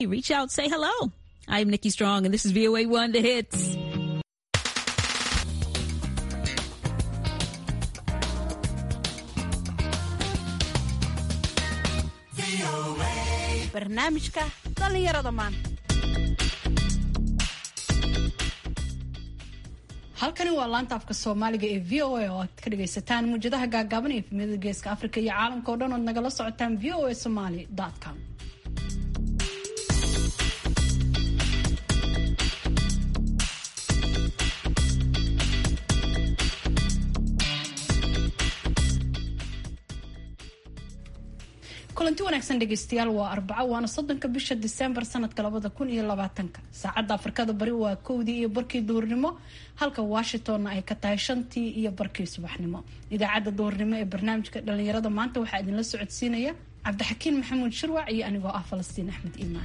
Reach out, say hello. I'm Nikki Strong, and this is VOA One The Hits. barnaamijka dhallinyarada maanta halkani waa laanta afka soomaaliga ee v o a oo aad ka dhagaysataan muujadaha gaagaaban ee efemiyada geeska afrika iyo caalamka o dhan ood nagala socotaan v o a somaly com kulanti wanaagsan dhegeystayaal waa arbaco waana soddonka bisha disembar sanadka labada kun iyo labaatanka saacadda afrikada bari waa kowdii iyo barkii duhurnimo halka washingtonna ay ka tahay shantii iyo barkii subaxnimo idaacadda duhurnimo ee barnaamijka dhalinyarada maanta waxaa idinla socodsiinaya cabdixakiin maxamuud shirwac iyo anigoo ah falastiin axmed iimaan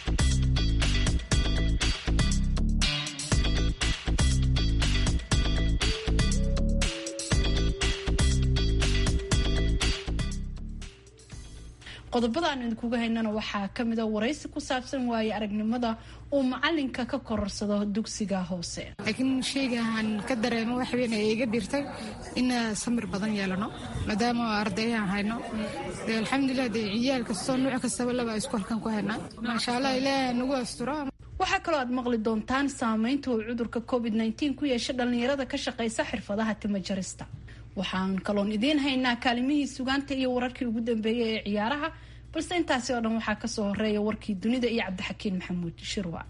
qodobada aan idinkuga haynana waxaa kamida waraysi ku saabsan waaye aragnimada uu macalinka ka kororsado dugsiga hoose laakiin shaygaan ka dareemo wax weyn ay iga dhirtay in samir badan yeelano maadaama ardayaan hayno de alxamdulilah de ciyaal kastoo nuuc kastaba laba isku halkan ku haynaa maasha allah ilaaha nagu asturo waxaa kaloo aad maqli doontaan saameynta uu cudurka covid nteen ku yeesha dhallinyarada ka shaqaysa xirfadaha timajarista waxaan kaloon idiin haynaa kaalimihii sugaanta iyo wararkii ugu dambeeyay ee ciyaaraha balse intaasi oo dhan waxaa kasoo horeeya warkii dunida iyo cabdixakiin maxamuud shirwac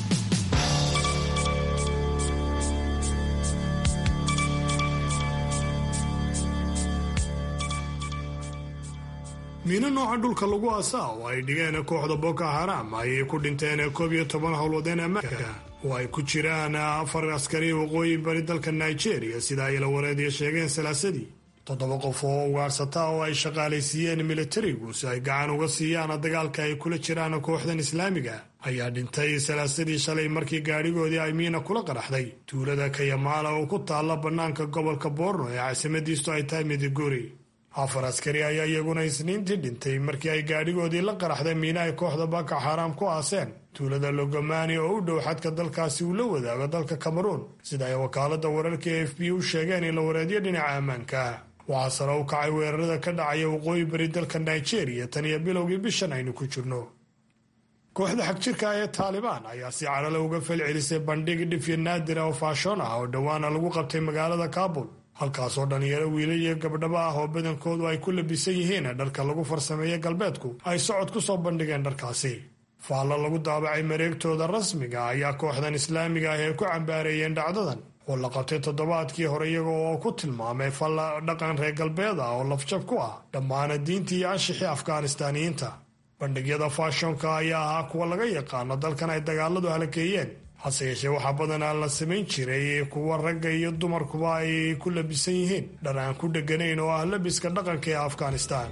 miino nooca dhulka lagu aasaa oo ay dhigeen kooxda boko haram ayay ku dhinteen koob iyo toban howlwadeen ammaanka oo ay ku jiraan afar askari waqooyi bari dalka nigeria sida ay la wareediya sheegeen salaasadii toddoba qof oo ugaadhsata oo ay shaqaalaysiiyeen militarigu si ay gacan uga siiyaan dagaalka ay kula jiraan kooxdan islaamiga ayaa dhintay salaasadii shalay markii gaadhigoodii ay miina kula qaraxday tuulada kayamaala oo ku taalla bannaanka gobolka boorno ee caasimadiistu ay tahay midiguri afar askari ayaa iyaguna isniintii dhintay markii ay gaadhigoodii la qaraxday miina ay kooxda baka xaaraam ku aaseen tuulada logomani oo u dhow xadka dalkaasi uu la wadaago dalka cameruun sida ay wakaalada wararka e f b u sheegeen in la wareediyo dhinaca ammaanka waxaa sare u kacay weerarada ka dhacaya waqooyi bari dalka nigeria tan iyo bilowgii bishan aynu ku jirno kooxda xagjirka ee taalibaan ayaa si carale uga falcelisay bandhig dhifyo naadira oo faashoon ah oo dhowaana lagu qabtay magaalada kaabul halkaasoo dhalinyaro wiila iyo gabdhaba ah oo badankoodu ay ku labisan yihiin dharka lagu farsameeye galbeedku ay socod ku soo bandhigeen dharkaasi faallo lagu daabacay mareegtooda rasmiga ayaa kooxdan islaamiga ah ee ku cambaareeyeen dhacdadan oo la qabtay toddobaadkii hore iyaga oo ku tilmaamay falla dhaqan reer galbeed ah oo lafjab ku ah dhammaana diintii iyo anshixii afghanistaaniyiinta bandhigyada faashonka ayaa ahaa kuwa laga yaqaano dalkan ay dagaaladu halakeeyeen hase yeeshee waxaa badanaa la samayn jiray kuwa ragga iyo dumarkuba ay ku labisan yihiin dhar aan ku dheganayn oo ah labiska dhaqanka ee afghanistan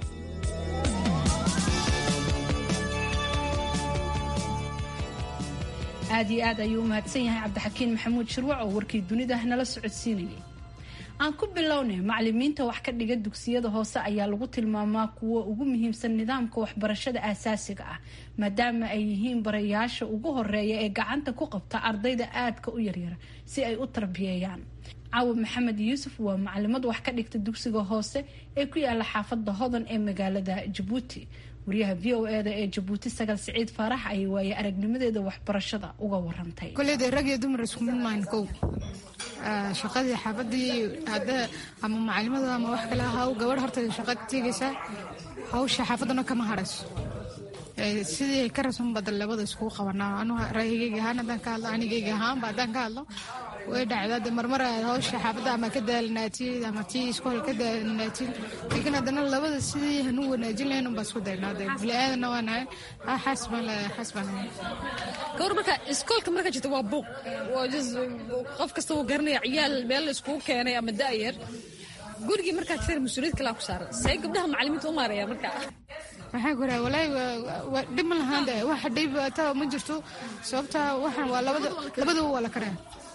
aada iyo aad ayuu u mahadsan yahay cabdixakiin maxamuud shirwac oo warkii dunida nala socodsiinayay aan ku bilownay macalimiinta wax ka dhiga dugsiyada hoose ayaa lagu tilmaamaa kuwa ugu muhiimsan nidaamka waxbarashada aasaasiga ah maadaama ay yihiin barayaasha ugu horeeya ee gacanta ku qabta ardayda aadka u yaryara si ay u tarbiyeeyaan caawa maxamed yuusuf waa macalimad wax ka dhigta dugsiga hoose ee ku yaala xaafada hodan ee magaalada jabuuti wariyaha v o eda ee jabuuti sagal siciid faarax ayay waaye aragnimadeeda waxbarashada uga warantay koleyda rag iyo dumar isku mid maan kow shaqadii xaafadii hadda ama macalimada ama wax kale ahaw gabadh horta shaqad tegaysaa hawsha xaafadana kama harayso sidii ka rasun badan labada iskugu qabanaa anu raayigayga ahaan haddaan ka hadlo anigayga ahaanba haddaan ka hadlo way dhacdaa marmar hawsha xaafadda ama ka daalinaatid ama tii iskool ka daalinaatid laakiin haddana labada sidii hanu wanaajin lahayn unbaa isku daynaa de bili-aadana waa nahay xaas baan leeyahay xaas baan leeyahay gawar marka iskoolka marka jirta waa buuq qof kasta wuu garanaya ciyaal meel la iskugu keenay ama da'yar gurigii markaad feer mas-uuliyad kalaa ku saaran see gabdhaha macalimiinta u maaraya marka maxaa ku raha walaahi dhib ma lahaan de wax dhib ta ma jirto sababta waxaan waa labada labadaba waa la karaya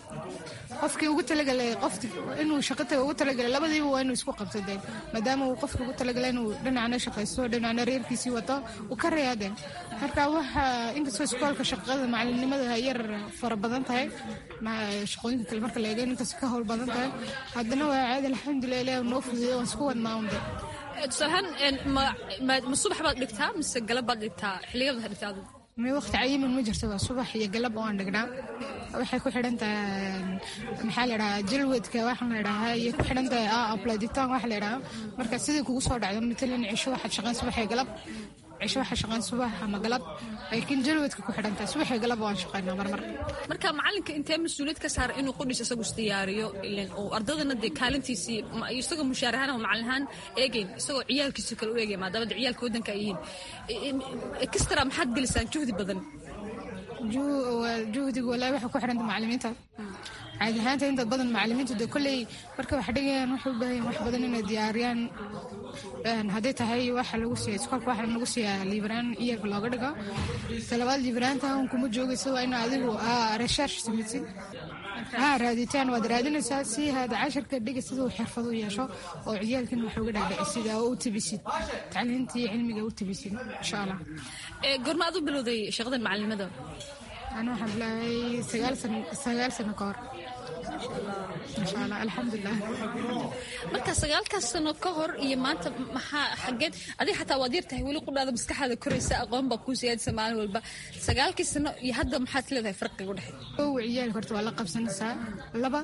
qofkii ugu talagalay qof inuu shaqata ugu talagalay labadiiba waa inuu isku qabto dee maadaama uu qofka ugu talagalay inuu dhinacna shaqaysto dhinacna reerkiisii wato uu ka reyaadee marka waxa inkastoo iskoolka shaqada macalinimada yar fara badan tahay shaqooyinka kale marka la eego inkastoo ka howl badan tahay haddana waa caadi alxamdulilah ilaah noo fududeyo waan isku wadnaa unde tusaalahaan ma subax baad dhigtaa mise galab baad dhigtaa xilligaad waxaad dhigtaa adigu mi waqti cayiman ma jirto waa subax iyo galab oo aan dhignaa waxay ku xidhan tahay maxaa la dhahaa jalwadka waxaan la dhahaa iyo ku xidhan tahay apladitaan waxa la dhahaa marka sidii kugu soo dhacdo matalan cisho waxaad shaqayn subax iyo galab cisho waxaa shaqayn subax ama galab laakiin jalwadka ku xidhan tahay subax iyo galab waan shaqaynaa marmar marka macalinka intee mas-uuliyad ka saara inuu qudhis isagu isdiyaariyo ilan oo ardadana dee kaalintiisii isagoo mushaar ahaan ama macalin ahaan eegayn isagoo ciyaalkiisa kale u eegay maadaama de ciyaalka waddanka ay yihiin ekstara maxaad gelisaan juhdi badan juhdiga walaahi waxay ku xidhanta macalimiinta caadi ahaanta inta badan macalimiintu de kolley marka wax dhigayaan waxay u baahan wax badan inay diyaariyaan hadday tahay waxa lagu siiya iskoolka waxa lagu siiyaa liibaraan iyarka looga dhigo talabaad liibaraanta un kuma joogaysa waa in adigu research samaysid haa raaditaan waad raadinaysaa si hada cashirka dhiga sida uu xirfad u yeesho oo ciyaalkin wax uga dhaadhicisid oo u tabisid tacliintii cilmiga u tabisid insha allah goorma aad u bilowday shaqadan macalinimada أنا waxaan bilaabay sagaal sano sagaal sano ka hor insha allah alxamdulilah marka sagaalkaas sano ka hor iyo maanta maxaa xageed adiga xataa waad yar tahay weli qudhaada maskaxaada koraysa aqoon baa kuu siyaadisa maalin walba sagaalkii sano iyo hadda maxaad leedahay farqiga u dhexeeya kow ciyaalka horta waa la qabsanaysaa laba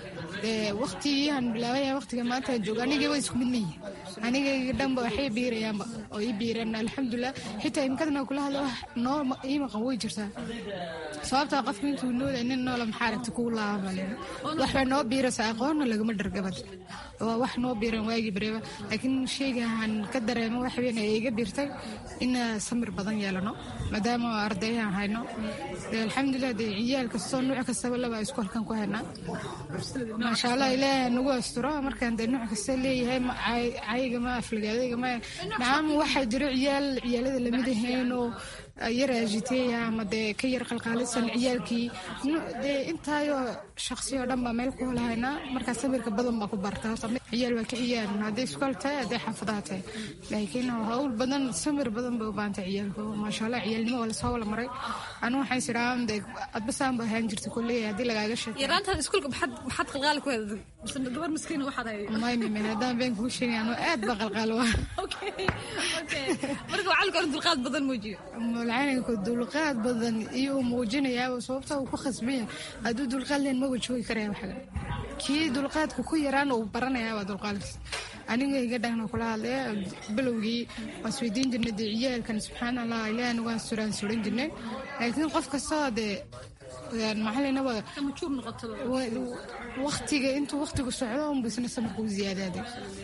waqtigiihan bilaabaya waqtiga maanta jooga anigii waa isku mid ma yihin anigayga dhanba waxay biirayaanba oo ii biireen alxamdulilah xitaa imkadana kula hadla wax noo ii maqan way jirtaa sababtaa qofka intuu nooda nin noola maxaa aragta kugu laabamalena waxbay noo biiraysaa aqoonna lagama dhargabad waa wax noo biiran waagii bareeba laakiin sheygahan ka dareemo wax weyn ay iga biirtay in samir badan yeelano maadaama ardayaan hayno alxamdulilah dee ciyaal kastoo nuuc kastaba laba isku halkan ku haynaa maasha allah ilaahay nagu asturo markaan dee nuuc kasta leeyahay cayiga ma aflagaadayga ma nacam waxaa jiro ciyaal ciyaalada lamid ahayn oo yar aajiteeya ama dee ka yar qalqaalisan ciyaalkii dee intaayoo shaqsi oo dhan baa meel ku holahaynaa markaa sabirka badan baa ku barta horta ciyaal waa ka ciyaal hadday iskool tahay hadday xaafadaha tahay laakiin hawl badan samir badan bay u baahantay ciyaalku maasha allah ciyaalnimo waa lasoo wala maray anu waxaan sidhaa dee adbasaan ba ahaan jirta kulley haddii lagaaga sheekay yaraantaada iskuulka maxaad maxaad qalqaali ku heeday mise gabar miskiina waxaad hay may mime haddaan been kugu sheegay anu aad baa qalqaalo waa okay okay marka waxaa laga dulqaad badan muujiyo malcaynanku dulqaad badan iyo uu muujinayaaba sababta uu ku khasbanya hadduu dulqaad leen maba joogi karaya waxga kii dulqaadku ku yaraan uu baranayaaba dulqaadkiis aniga iga dhahna kula hadlaya bilowgii waan isweydiin jirnay dee ciyaalkan subxaan allah ilaah nagu asturaan suran jirnay laakiin qof kastoo dee maxalinaba majuur noqotaba waqtiga intuu waqtigu socdo unbisna samarka u ziyaadaade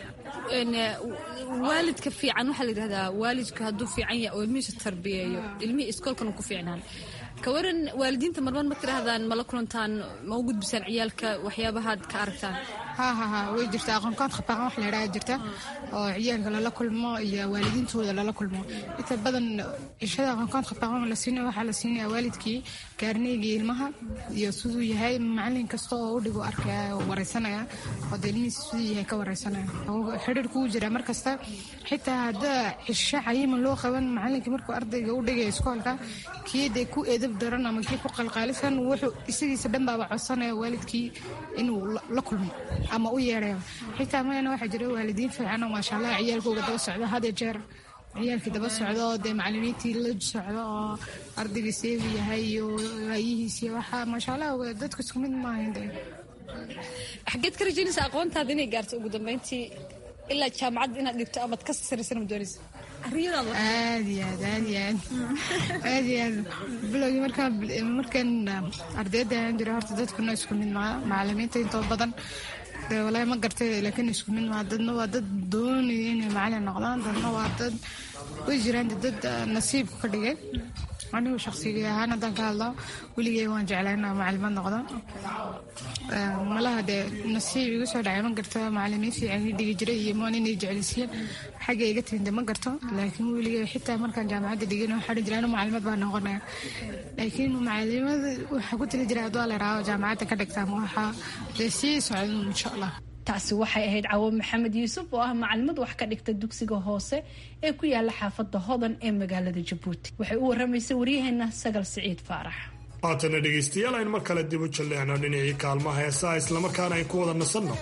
waalidka fiican waxaa la yidhahdaa waalidku hadduu fiican yahay oo ilmihiisa tarbiyeeyo ilmihii iskoolkan ku fiicnaan ka waran waalidiinta marmar ma tidhaahdaan mala kulantaan ma u gudbisaan ciyaalka waxyaabahaad ka aragtaan ha ha ha way jirta aqoonkood khabaqan wax la yidhaha jirta oo ciyaalka lala kulmo iyo waalidiintooda lala kulmo inta badan cishada aqoonkood khabaqan la siinaya waxaa la siinaya waalidkii gaarneygii ilmaha iyo siduu yahay macalin kasta oo u dhigo arkaya oo wareysanaya oo dee ilmihiisa siduu yahay ka wareysanaya xidhiir kugu jira mar kasta xitaa haddaa cisho cayiman loo qaban macalinkii markuu ardayga u dhigaya iskoolka kii dee ku edab daran ama kii ku qalqaalisan wuxuu isagiisa dhan baaba codsanaya waalidkii inuu la kulmo ama u yeedhayo xitaa mayana waxaa jira waalidiin fiican oo maasha allah ciyaalkooga daba socdo had iyo jeer ciyaalkii daba socdo oo dee macalimiintii la socdo oo ardaygii seebu yahay iyo waayihiisi waxaa maasha allah dadku isku mid maahayn dee xageed ka rajaynaysa aqoontaada inay gaarto ugu dambeyntii ilaa jaamacadda inaad dhigto amaad ka saraysan ma doonaysa arriyadaada aad iyo aad aad iyo aad aad iyo aad bilowgii markaan markaan ardayda ahaan jira horta dadkuna isku mid maa macalimiinta intoo badan dee walaahi ma gartay laakiin isku mid maa dadna waa dad doonaya inay macalin noqdaan dadna waa dad way jiraan dad nasiibku ka dhigay anigu shaqsigii ahaan haddaan ka hadlo weligay waan jeclaa inaan macalimad noqdo malaha dee nasiib igu soo dhacay ma garto macalimiin fiican ii dhigi jiray iyo moon inay jeclaysiiyeen xagga iga timid ma garto laakiin weligay xitaa markaan jaamacadda dhigin waxaa dhihi jiray anu macalimad baa noqonaya laakiin macalimada waxaa ku tali jiray hadduu la raawo jaamacadda ka dhigtaa ma waxaa dee sii socdan insha allah taasi waxay ahayd cawo maxamed yuusuf oo ah macalimad wax ka dhigta dugsiga hoose ee ku yaala xaafadda hodan ee magaalada jabuuti waxay u waramaysay waryaheena sagal siciid faarax haatana dhegaystayaal ayn mar kale dib u jalleecno dhinacii kaalmaha heesaha islamarkaana ayn ku wada nasanno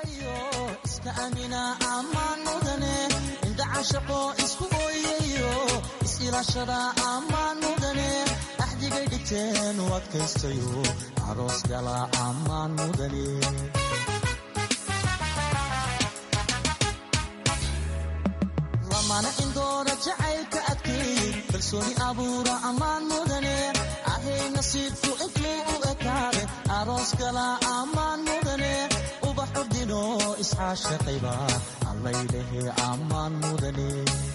mana indoora jacaylka adkeey kalsooni abuura ammaan mudane ahay nasiibku intuu u ekaade aroos gala ammaan mudane ubaxu dino iscaashaqayba allaylehe ammaan mudane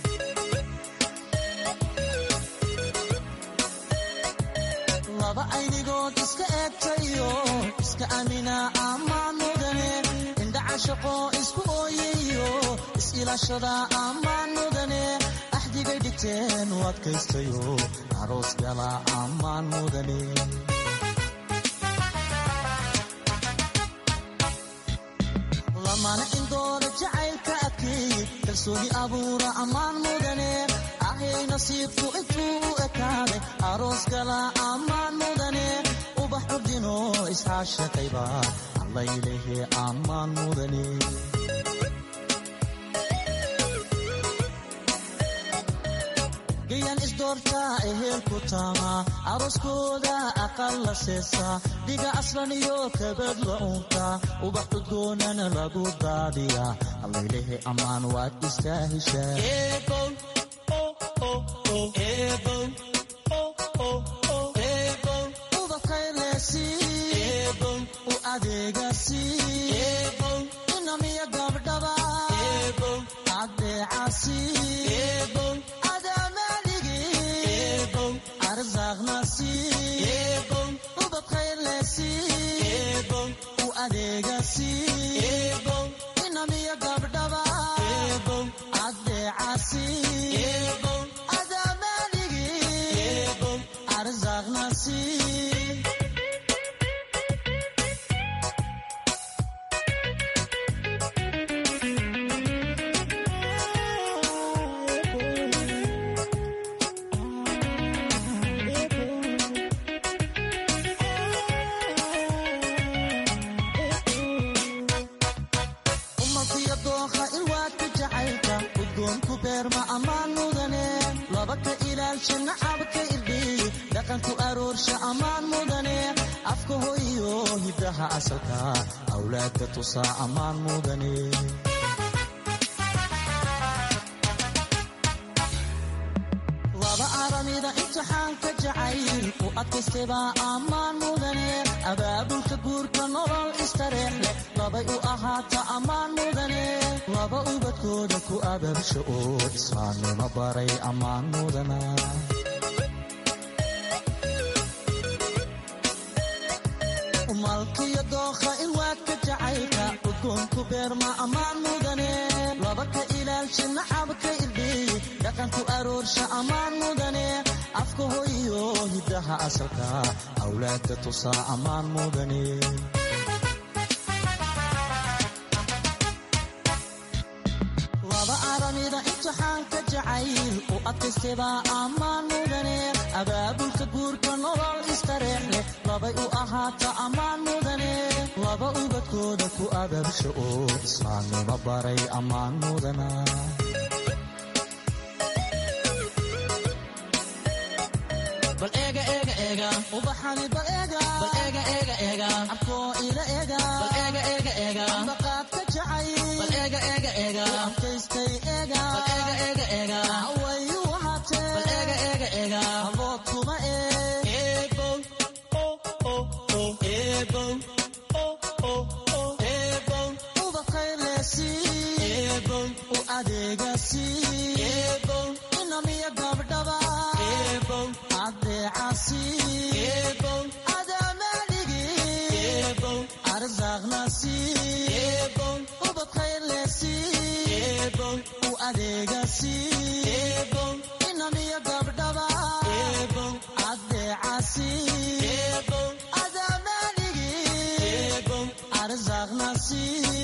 laba aynigood iska eegtayo iska amina ammaan mudane indhacashaqo isku ooyayo isilashada ammaan mudane axdigay dhigteen u adkaystayo aroos gala ammaan mudane lamana indooda jacaylka adkeey kalsooni abuura ammaan mudane ahay nasiibku intuu u ekaade aroos gala ammaan mudane ubax urdino iscaashaqayba allaylehe ammaan mudane gayan isdoorta ehelku taama arooskooda aqal la seesa dhiga aslan iyo kabad la uunta ubax udgoonana lagu daadiya allaylehe ammaan waad istaa heshaa u adeegasi inamiya gabdhaba adeecasi u adeegasi inamiya gabdhaba adeecasi adamaaligi arsaaqnasi awlaadka tusaa ammaan mudane laba aramida imtixaanka jacayl u adkaystaybaa ammaan mudane abaabulka guurka nolol istareex leh labay u ahaata ammaan mudane laba ubadkooda ku abaabsha oo islaamnimo baray ammaan mudana malkiyo dookha ilwaadka jacaylka udgoonku beerma ammaan mudane laba ka ilaalsha nacabka irdhiy dhaqanku aroorsha ammaan mudane afka hoyo hiddaha asalka awlaadka tusaa ammaan mudane laba aramida imtixaanka jacayl u adkaystaybaa ammaan mudane abaabulka guurka nolol istareex leh labay u ahaata ammaan mudane laba ubadkooda ku abaabsha oo islaamnimo baray ammaan mudana bal eega eega eega ubaxani bal eega bal eega eega eega abkoo ila eega bal eega eega eega baqaadka jacay bal eega eega eega adkaystay eega bal eega eega eega wayu wahaatee bal eega eega eega abood kuma eeg eebow eebow eebow ubaqaylesi eebow u adeegasi eebow inamiya gabdhaba eebow adeecasi eebow adamaaligi eebow arsaaqna sii eebow ubad khayr leh sii eebow u adeega sii eebow inan iyo gabdhaba eebow adeeca sii eebow adamaaligi eebow arsaaqna sii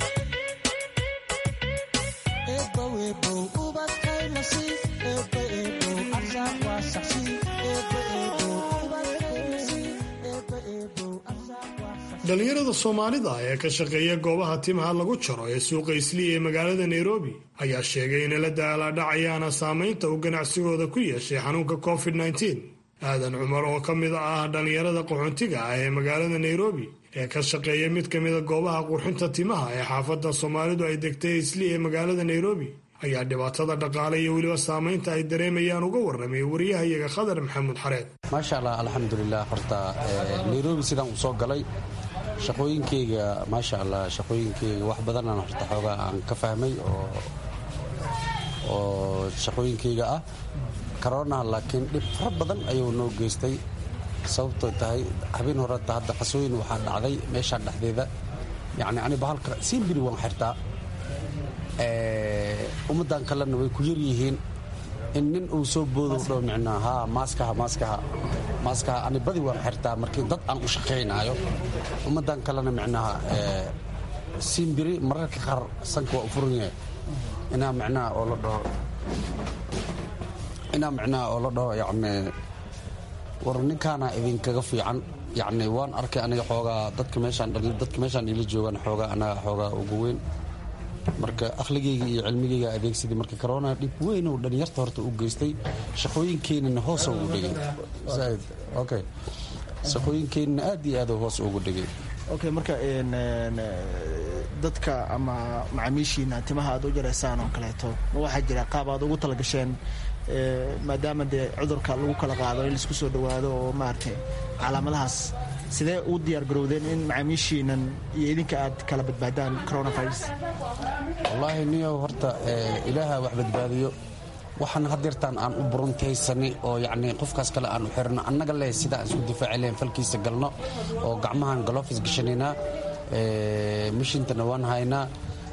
eebow eebow ubad khayr leh sii eebow eebow arsaaq waasac sii eebow eebow ubad khayr leh sii eebow eebow arsaaq waasac dhalinyarada soomaalida ee ka shaqeeya goobaha timaha lagu jaro ee suuqa islii ee magaalada nairobi ayaa sheegay inay la daalaadhacayaana saamaynta uu ganacsigooda ku yeeshay xanuunka covid -19 aadan cumar oo ka mid ah dhalinyarada qaxoontiga ah ee magaalada nairobi ee ka shaqeeya mid ka mida goobaha qurxinta timaha ee xaafadda soomaalidu ay degtay islii ee magaalada nairobi ayaa dhibaatada dhaqaale iyo weliba saamaynta ay dareemayaan uga warramay wariyahayaga khadar maxamuud xareed maasha allah alxamdulilah horta nairobi sidaan uu soo galay shaqooyinkeyga maasha allah shaqooyinkeyga wax badanaan horta xoogaa aan ka fahmay oo oo shaqooyinkeyga ah karonaha laakiin dhib fara badan ayuu noo geystay sababtoo tahay habeen horeta hadda qasooyin waxaa dhacday meeshaa dhexdeeda yacni ani bahalka siimbiri waan xirtaa ummaddan kalena way ku yar yihiin in nin uu soo boodo dhow micnaa haa maaskaha maaskaha maaskaha ani badi waan xirtaa markii dad aan u shaqaynaayo ummaddan kalena micnaha siimbiri mararka qaar sanka waa u furan yahay inaa micnaha oo la dhaho inaa micnaha oo la dhaho yacni war ninkaana idinkaga fiican yacni waan arkay aniga xoogaa dadka meeshaan dadka meeshaan ila joogaan xoogaa anaga xoogaa ugu weyn marka akhligeyga iyo cilmigeyga adeegsadii marka corona dhib weyn uu dhalinyarta horta u geystay shaqooyinkeenana hoos ugu dhigay zaaid okay shaqooyinkeenana aad iyo aad hoos ugu dhigay okay marka dadka ama macaamiishiina timaha aad u jaraysaan oo kaleeto ma waxaa jira qaab aad ugu talagasheen maadaama dee cudurka lagu kala qaado in laisku soo dhawaado oo maaragtay calaamadahaas sidee u diyaar garowdeen in macaamiishiinan iyo idinka aad kala badbaadaan coronavirus wallaahi niyow horta ilaaha wax badbaadiyo waxaan hadeertaan aan u buruntaysani oo yacni qofkaas kale aan u xirno annaga leh sida aan isku difaaci lahayn falkiisa galno oo gacmahan galofis gashanaynaa mishintana waan haynaa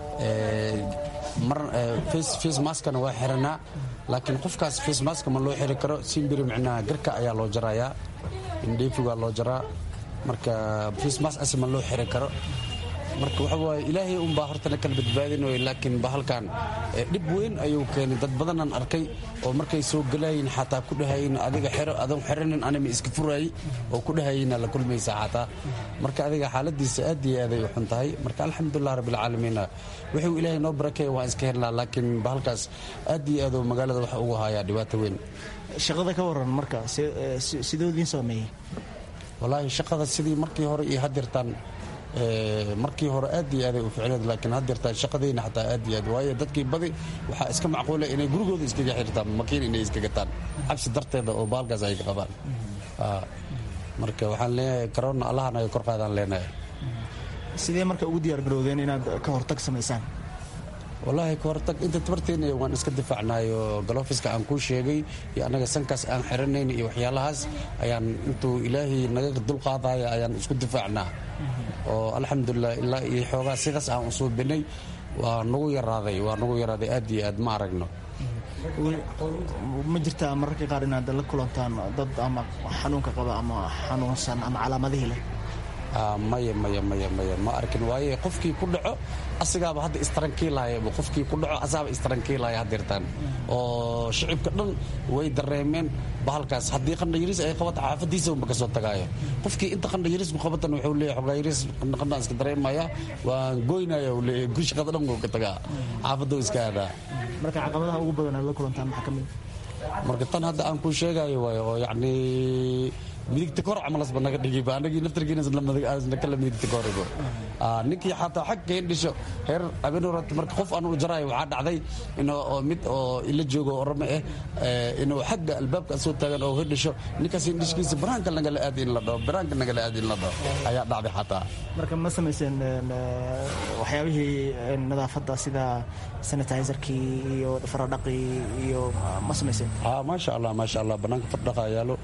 mar face maskana waa xiranaa laakiin qofkaas face maska ma loo xiri karo simbiri micnaha garka ayaa loo jarayaa indheefigaa loo jaraa marka face mas as ma loo xiri karo marka waxa waaye ilaahay unbaa hortana kala badbaadin way laakiin bahalkan dhib weyn ayuu keenay dad badanaan arkay oo markay soo galayin xataa ku dhahayin adiga xero adoon xeranin anima iska furaayey oo ku dhahayina la kulmaysa xataa marka adiga xaaladiisa aad iyo aaday u xun tahay marka alxamdulilah rabbilcaalamiina wuxuu ilaahay noo barakeeya waan iska helnaa laakiin bahalkaas aad iyo aaduu magaalada waxa ugu hayaa dhibaato weyn shaqada ka waran marka sidoo idiin saameeyey wallaahi shaqada sidii markii hore iyo hadeertaan markii hore aad iyo aaday u ficneed laakiin hadeertaan shaqadayna xataa aad iyo aad waayo dadkii badi waxaa iska macquula inay gurigooda iskaga xirtaan makiin inay iska gataan cabsi darteeda oo baalkaas ay ka qabaan marka waxaan leenahay corona allahan ay kor qaadaan leenahay sidee marka ugu diyaar garowdeen inaad ka hortag samaysaan wallaahi ka hortag inta tabarteena waan iska difaacnayo galofiska aan kuu sheegay iyo annaga sankaas aan xiranayn iyo waxyaalahaas ayaan intuu ilaahay naga dulqaadaya ayaan isku difaacnaa oo alxamdulilah ilaa iyo xoogaa sidaas aan u suubinay waa nagu yaraaday waa nagu yaraaday aad iyo aad ma aragno ma jirtaa mararka qaar inaad la kulantaan dad ama xanuunka qaba ama xanuunsan ama calaamadihii leh maya maya maya maya ma arkin waaye qofkii ku dhaco asigaaba hadda istrankiilaya qofkii ku dhaco asaaba istrankiilaya hadeertaan oo shicibka dhan way dareemeen bahalkaas haddii qandhayiris ay qabato xaafadiisa unba kasoo tagaayo qofkii inta qandhayiris ku qabatan wuxuu leeyahay xogaayiris qandhaqandhaan iska dareemaya waan goynaya uu leeyahay gu shaqada dhan wuu ka tagaa xaafadda iska aadaa marka caqabadaha ugu badan aad la kulantaan maxaa ka mid marka tan hadda aan kuu sheegayo waayo oo yacni midigta kor camalasba naga dhigiba anagii naftarkiina kala midigta koribo ninkii xataa xagga indhisho heer habeenhorat marka qof aan u jaraayo waxaa dhacday inoo mid oo ila joogo orame ah inuu xagga albaabka soo taagan oo hidhisho ninkaas indhishkiisa banaanka nagala aad in la dhaho banaanka nagala aad in la dhaho ayaa dhacday xataa marka ma samayseen waxyaabihii nadaafadda sida sanitizerkii iyo faradhaqii iyo ma samayseen maasha allah maasha allah banaanka fardhaqa yaalo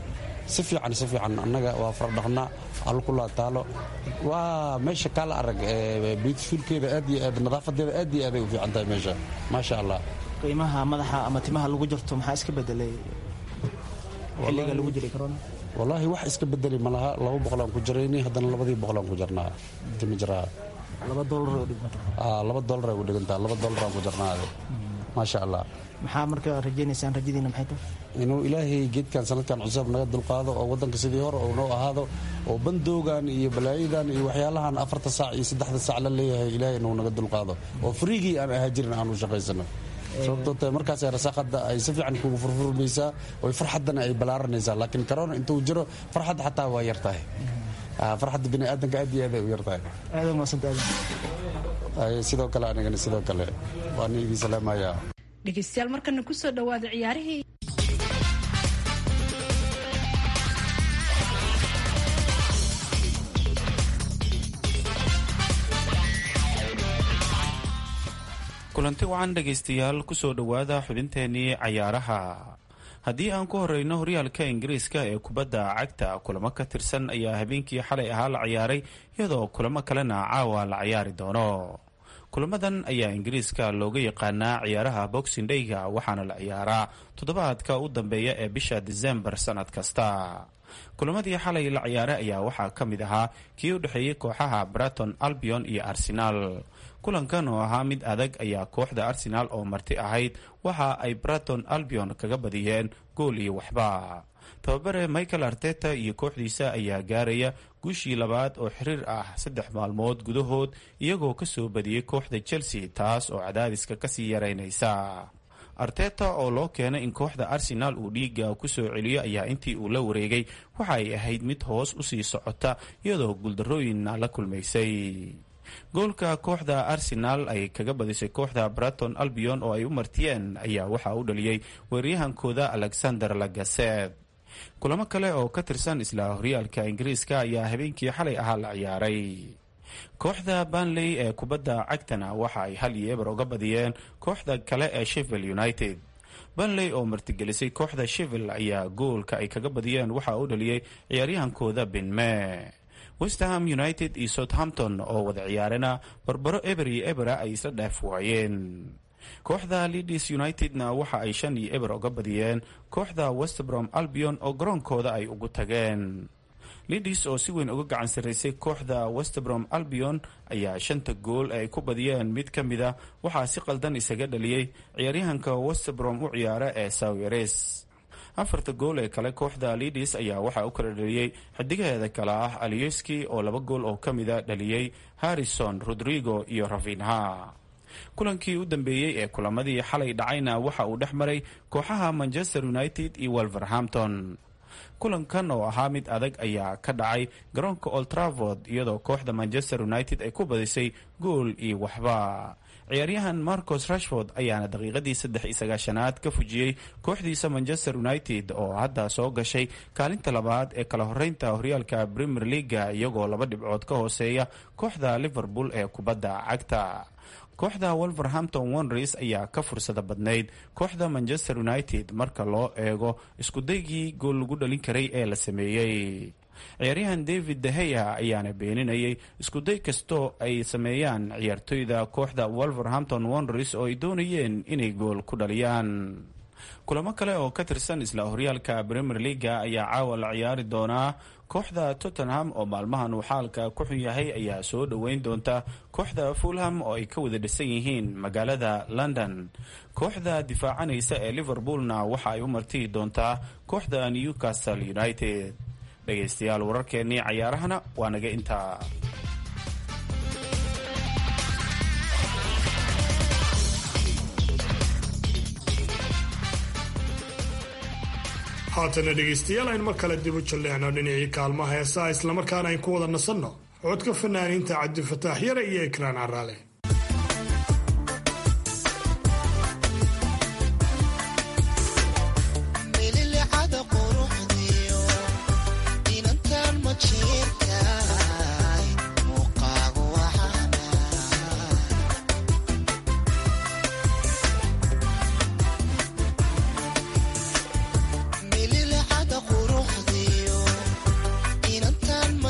si fiican si fiican annaga waa faradhaqnaa alkulaa taalo waa meesha kaala arag beautifulkeeda aad iyo aad nadaafadeeda aad iyo aaday u fiican tahay meesha maasha allah qiimaha madaxa ama timaha lagu jarto maxaa iska bedelay xilliga lagu jiray corona wallaahi wax iska bedeli ma laha laba boqolaan ku jirayni haddana labadii boqolaan ku jarnaa timi jiraa laba doolar oo dhigmata laba doolar ay u dhigantaa laba doolaraan ku jarnaade maasha allah maxaa marka rajaynaysaan rajadiina maxay tahay inuu ilaahay geedkan sanadkan cusub naga dulqaado oo waddanka sidii hore uu noo ahaado oo bandoogan iyo balaayadan iyo waxyaalahan afarta saac iyo saddexda saac la leeyahay ilaahay inuu naga dulqaado oo friigii aan ahaa jirin aan u shaqaysano sababtoo tahay markaasay rasaaqada ay si fiican kugu furfurmaysaa oo farxaddana ay balaaranaysaa laakiin corona intuu jiro farxadda xataa waa yar tahay farxadda bini aadanka aad iyo aad ay u yar tahay aadan waasanta aadan sidoo kale anigana sidoo kale waan idin salaamayaa dhegeystayaal markana kusoo dhawaada ciyaarihii kulanti wacan dhegaystayaal kusoo dhowaada xubinteenii cayaaraha haddii aan ku horeyno horyaalka ingiriiska ee kubadda cagta kulamo ka tirsan ayaa habeenkii xalay ahaa la ciyaaray iyadoo kulamo kalena caawa la ciyaari doono kulamadan ayaa ingiriiska looga yaqaanaa ciyaaraha boxing dhayga waxaana la ciyaaraa toddobaadka u dambeeya ee bisha disembar sanad kasta kulamadii xalay la ciyaaray ayaa waxaa ka mid ahaa kii u dhexeeyey kooxaha braton albion iyo arsenaal kulankan oo ahaa mid adag ayaa kooxda arsenaal oo marti ahayd waxa ay braton albion kaga badiyeen gool iyo waxba tababare michael arteta iyo kooxdiisa ayaa gaaraya guushii labaad oo xiriir ah saddex maalmood gudahood iyagoo kasoo badiyey kooxda chelsea taas oo cadaadiska kasii yaraynaysa arteta oo loo keenay in kooxda arsenaal uu dhiiga kusoo celiyo ayaa intii uu la wareegay waxa ay ahayd mid hoos usii socota iyadoo guuldarooyinna la kulmaysay goolka kooxda arsenaal ay kaga badisay kooxda braton albion oo ay u martiyeen ayaa waxaa u dhaliyey weeryahankooda alexander lagaset kulamo kale oo ka tirsan isla horyaalka ingiriiska ayaa habeenkii xalay ahaa la ciyaaray kooxda banley ee kubadda cagtana waxa ay hal iyo eber uga badiyeen kooxda kale ee sheffield united banley oo martigelisay kooxda sheffield ayaa goolka ay kaga badiyeen waxaa u dhaliyey ciyaaryahankooda benme westham united iyo southampton oo wada ciyaarena barbaro eber iyo ebera ay isla dhaaf waayeen kooxda leadis unitedna waxa ay shan iyo eber uga badiyeen kooxda westbrom albion oo garoonkooda ay ugu tageen lidis oo si weyn uga gacan sarraysay kooxda westbrom albion ayaa shanta gool ee ay ku badiyeen mid ka mid a waxaa si qaldan isaga dhaliyey ciyaaryahanka westbrom u ciyaara ee sawires afarta gool ee kale kooxda lidis ayaa waxaa u kala dhaliyey xidigaheeda kale ah aliyeski oo laba gool oo ka mida dhaliyey harrison rodrigo iyo rafinha kulankii u dambeeyey ee kulamadii xalay dhacayna waxa uu dhex maray kooxaha manchester united iyo wolverhampton kulankan oo ahaa mid adag ayaa ka dhacay garoonka old travord iyadoo kooxda manchester united ay ku badisay gool iyo waxba ciyaaryahan marcos rashford ayaana daqiiqadii saddex iyo sagaashanaad ka fujiyey kooxdiisa manchester united oo hadda soo gashay kaalinta labaad ee kala horeynta horyaalka premier leaga iyagoo laba dhibcood ka hooseeya kooxda liverpool ee kubadda cagta kooxda wolverhampton wonders ayaa ka fursada badnayd kooxda manchester united marka loo eego iskudaygii gool lagu dhalin karay ee la sameeyey ciyaaryahan david deheya ayaana beeninayay iskuday kastoo ay sameeyaan ciyaartoyda kooxda wolverhampton wonders oo ay doonayeen inay gool ku dhaliyaan kulamo kale oo ka tirsan isla horyaalka premier leaga ayaa caawa la ciyaari doonaa kooxda tottenham oo maalmahan uu xaalka ku xun yahay ayaa soo dhoweyn doonta kooxda fulham oo ay ka wada dhisan yihiin magaalada london kooxda difaacanaysa ee liverpoolna waxa ay u martii doontaa kooxda newcastle united dhegaystayaal wararkeennii cayaarahana waa naga intaa haatana dhegaystayaal aynu mar kale dib u jalleecno dhinacii kaalmaha heesaha islamarkaana ayn ku wada nasanno codka fanaaniinta cabdifataax yare iyo ekraan caraale mililcada quruxdiyo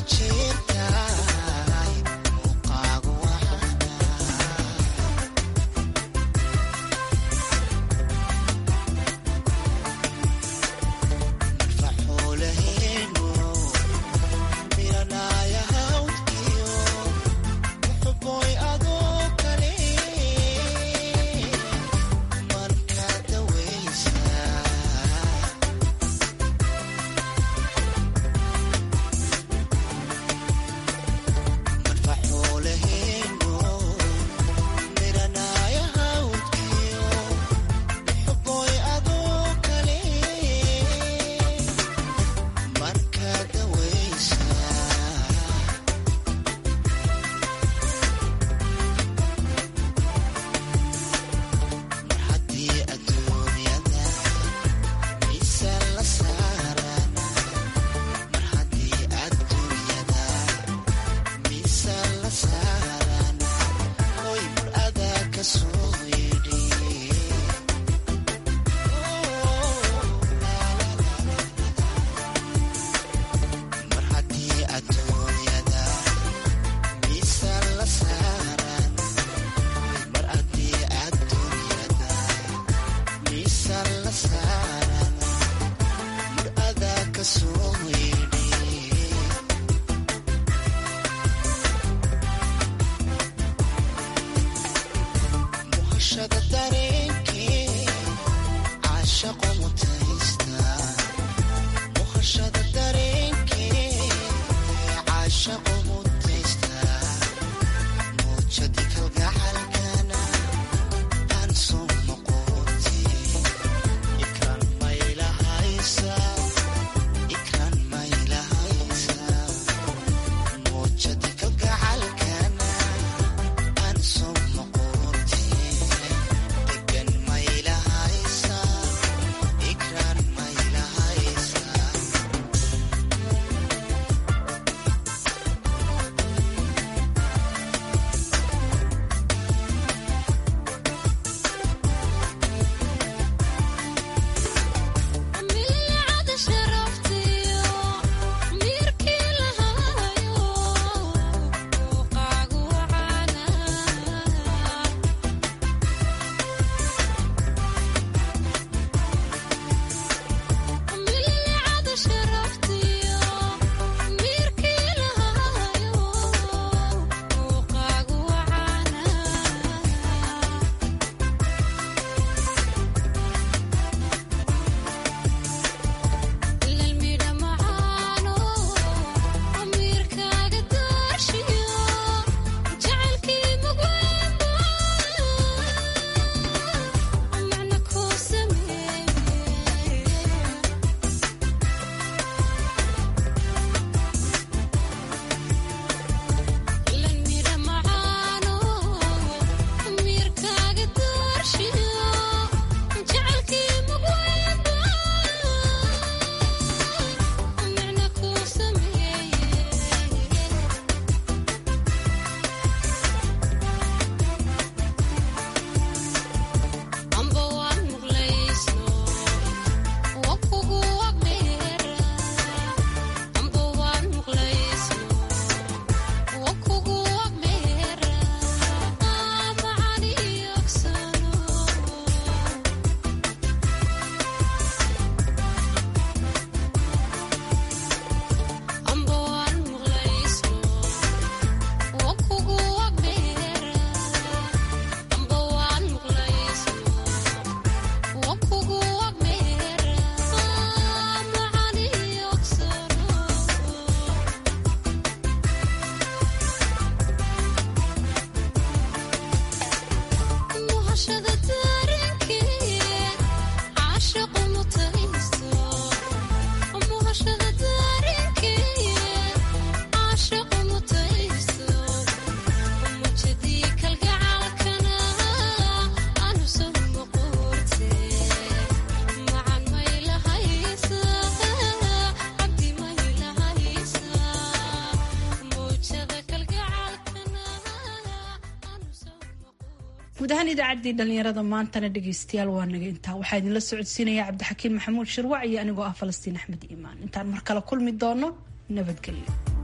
guud ahaan idaacaddii dhallinyarada maantana dhegaystayaal waa naga intaa waxaa idinla socodsiinaya cabdixakiin maxamuud shirwac iyo anigoo ah falastiin axmed iimaan intaan mar kale kulmi doono nabadgelyo